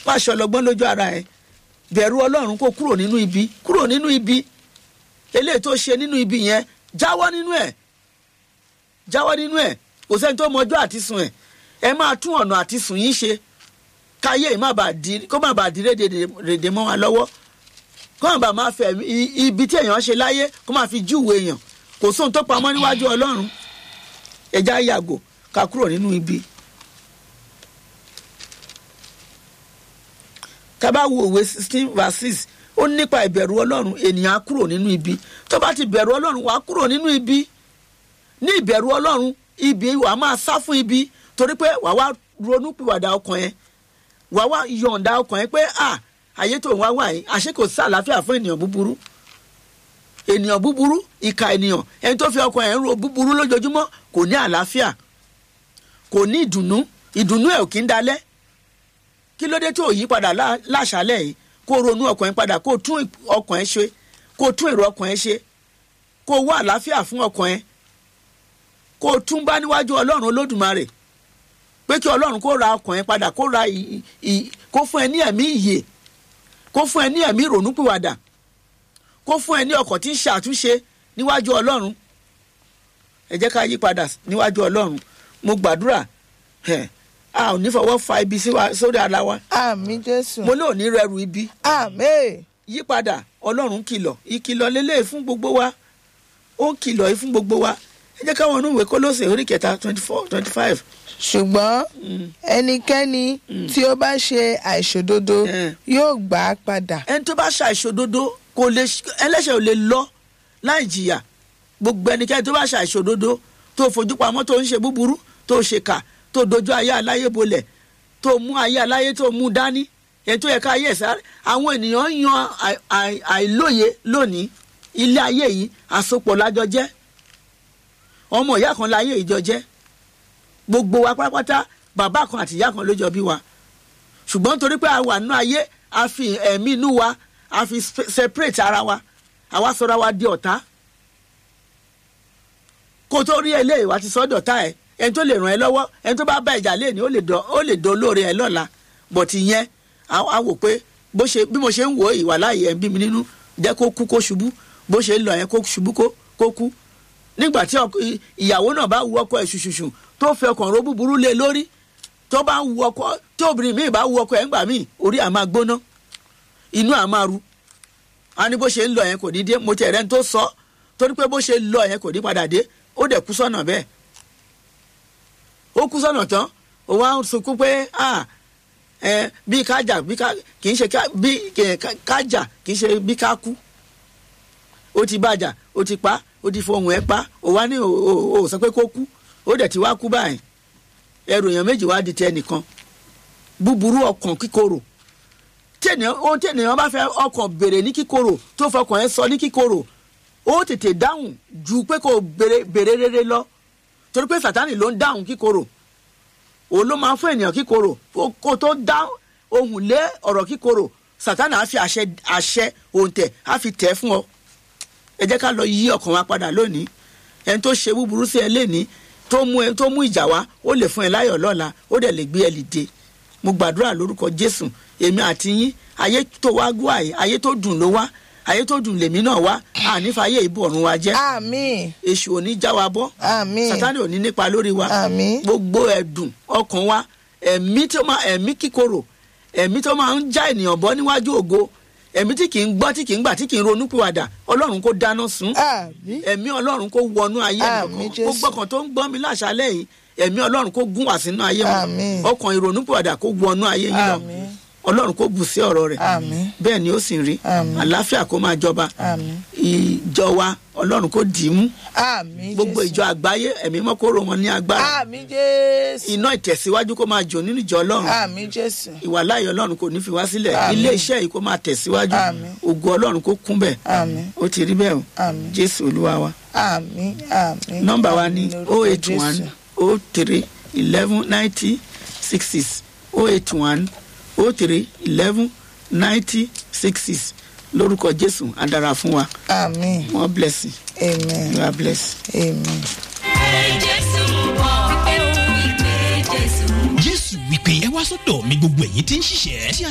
má ṣe ọlọ́gbọ́n lójú ara ẹ bẹ̀rù ọlọ́run kó kúrò nínú ibi kúrò nínú ibi eléyìí tó ṣe nínú ibi yẹn jáwọ́ nínú ẹ̀ jáwọ́ nínú ẹ̀ kò sẹ́ni tó mọjọ́ àti sùn ẹ̀ ẹ máa tún ọ̀nà àti sùn yín ṣe káyé yìí má bàa di kó má bàa di rédè mọ́ wa lọ́wọ́ kó má bàa máa fẹ́ ibi tí èèyàn ṣe láyé kó má fi júwèé èèyàn kò sóhun tó pamọ́ níwájú ọlọ́run ẹja yàgò ká kúrò nínú ibi. tá bá wo òwe sixteen verse six ó nípa ìbẹ̀rù ọlọ́run ènìyàn á kúrò nínú ibi tó bá ti bẹ̀rù ọlọ́run wàá kúrò nínú ibi ní ìbẹ̀rù ọlọ́run ibi wàá máa sá fún ibi torí pé wàá wá ronú pìwàdà ọkàn yẹn wàá wá yọ̀ǹda ọkàn yẹn pé à ayé tó ń wá wà yìí àṣé kò sí àlàáfíà fún ènìyàn búburú ènìyàn búburú ìka ènìyàn ẹni tó fi ọkàn yẹn ro búburú lójoojúmọ́ kò ní àlàáfíà kò ní ìdùnnú ìdùnnú ẹ̀ ò kí ń dalẹ̀ kí ló dé tó yí padà láṣálẹ̀ yìí kó ronú ọkàn yẹn padà kó tún ọkàn yẹn ṣe kó tún èrò ọkàn yẹn ṣe kó wá àlàáfíà fún ọkàn yẹn kó tún bá níwájú ọlọ́run olódùmarè pé kí ọlọ́run kó ra ọkàn yẹn padà kó ra kó fún ẹ ní ẹ̀mí ìyè kó fún ẹ ní ẹ̀mí ìrònúpìwàdà kó fún ẹ ní ọkàn tí ń ṣàtúnṣe níwájú ọlọ́run ẹ jẹ́ ká yí padà níwájú ọlọ́run mo gbàdúrà a ò ní fọwọ́ fa ibi sórí ara wa. àmín jésù. mo ní òní rẹrù ibi. àmín. yípadà ọlọ́run kìlọ̀ ìkìlọ̀ lélẹ̀ fún gbogbo wa ó ń kìlọ̀ yìí fún gbogbo wa ẹ jẹ́ káwọn onúwèé kólóṣè orí kẹta twenty four twenty five. ṣùgbọ́n ẹnikẹ́ni tí ó bá ṣe àìṣòdodo yóò gbà á padà. ẹni tó bá ṣe àìṣòdodo kò lè ẹlẹ́ṣẹ̀ ò lè lọ láì jìyà gbogbo ẹnikẹ́ni tó bá ṣe àìṣòdodo tó fojú pamọ́ tó ń ṣe búburú tó ṣe kà tó dojú ayé aláyé bolẹ̀ tó mú ayé aláyé tó mú dání èyí tó yẹ ká ayé ẹ̀sà àwọn ènìyàn yan àìlóye lónìí ilé ayé yìí àsopọ̀ lájọ jẹ́ ọmọ ìyá kan láyé ìjọ jẹ́ gbogbo wa pátápátá bàbá kan àti ìyá kan ló jọ bí wa ṣùgbọ́n torí pé a wà nínú ayé a fi ẹ̀mí inú wa a fi separate ara wa àwa sọra wa di ọ̀tá kó tó rí eléyìí wá ti sọ dọ̀tá ẹ̀ ẹni tó lè ràn ẹ́ lọ́wọ́ ẹni tó bá bá ìjà lé ní ó lè dán olóore ẹ lọ́la bọ̀tì yẹn a wò pé bó ṣe bí mo ṣe ń wò ìwà láàyè ẹ̀ ń bí mi nínú jẹ́ kó kú kó ṣubú bó ṣe ń lọ yẹn kó ṣubú kó kú nígbà tí ìyàwó náà bá wu ọkọ ẹ̀ ṣùṣùṣù tó fẹ́ ọkàn ro búburú lé lórí tó bá wu ọkọ tí obìnrin míì bá wu ọkọ ẹ̀ ńgbà míì orí à máa gbóná inú à máa ru a ní bó ṣe ń lọ yẹn kò ní dé mo tẹ̀ rẹ́ni tó sọ torí pé bó ṣe lọ yẹn kò ní padà dé ó dẹ̀ kú sọ́nà bẹ́ẹ̀ ó kú sọ́nà tán ó wá ń sunkún pé bí kájà bí ká kì í ṣe bí kájà kì í ṣe bí ká kú ó ti bàjà ó ti pa ó ti fohùn ẹ pa ó wá ní ó sọ pé kó kú ó dẹ̀ ti wá kú báyìí ẹrù èèyàn méjì wá di tẹ nìkan búburú ọkàn kíkorò tẹnìyàn ohun tẹnìyàn bá fẹ́ ọkàn béèrè ní kíkorò tó fọkàn ẹ sọ ní kíkorò ó tètè dáhùn ju pé kò béèrè rere lọ torí pé sátani ló ń dáhùn kíkorò òun ló máa ń fún ènìyàn kíkorò kó tó dá ohùn lé ọ̀rọ̀ kíkorò sátani á fi àṣẹ àṣẹ òǹtẹ̀ á fi tẹ̀ fún ọ ẹ jẹ́ ká lọ yí ọkàn wa padà lónìí ẹni tó ṣe búburú sí ẹ lénìí tó mú ẹ tó mú ìjà wá ó lè fún ẹ láyọ̀ lọ́la ó dẹ̀ lè gbé ẹ lìde mo gbàdúrà lórúkọ jésù èmi àti yín ayé tó wá gbọ́ àyè ayé tó dùn ló wá ayé tó dùn lèmi náà wá ànífàyè ìbọ̀rùn wa jẹ́ àmín èṣù ò ní já wa bọ́ àmín sátani ò ní nípa lórí wa àmín gbogbo ẹ̀dùn ọkàn wa ẹ̀mí tó máa ẹ̀mí kíkorò ẹ̀mí tó máa ń já ènìyàn bọ́ níwájú ògo ẹ̀mí tí kì í gbọ́ tí kì í gbà tí kì í ronú pìwàdà ọlọ́run kó dáná sun àmín ẹ̀mí ọlọ́run kó wọnú ayé Àmín, nìkan Jésù. gbogbo ọkàn tó ń gbọ́ mi láṣálẹ̀ yìí ẹ̀mí ọlọ́run kó gún wá sínú ayé Àmín. wọn ọkàn ìrònú pìwàdà kó wọnú ayé yín lọ àmín ọlọ́run kó bù sí ọ̀rọ̀ rẹ̀ àmín bẹ́ẹ̀ ni ó sì rí Àmín. àlàáfíà kó máa jọba àmín ìjọ wa ọlọ́run kó dì í mú àmín gbogbo Jésù. ìjọ àgbáyé ẹ̀mí mọ́ kó rò wọn ní agbára àmín jésù iná ìtẹ̀síwájú kó máa jò nínú ìjọ ọlọ́run àmín jésù ìwàláyé ọlọ́run kò ní fi wá sílẹ̀ Àmín. ilé iṣẹ́ yìí kó máa tẹ̀síwájú Àmín. ògo ọlọ́run kó kún bẹ̀ àmín ó ti rí bẹ́ẹ̀ o àmín jésù olúwa wa àmín àmín nọ́mbà wa ní àmín o lórúkọ eight one Jésù. o three eleven ninety six six o eight one o three eleven ninety six six lórúkọ jésù á dára fún wa àmín wọn bless you amen you are blessed. amen. jésù bọ̀ pé ó wí pé jésù jésù wípé ẹ wá sọ́dọ̀ mi gbogbo ẹ̀yin tí ń ṣiṣẹ́ tí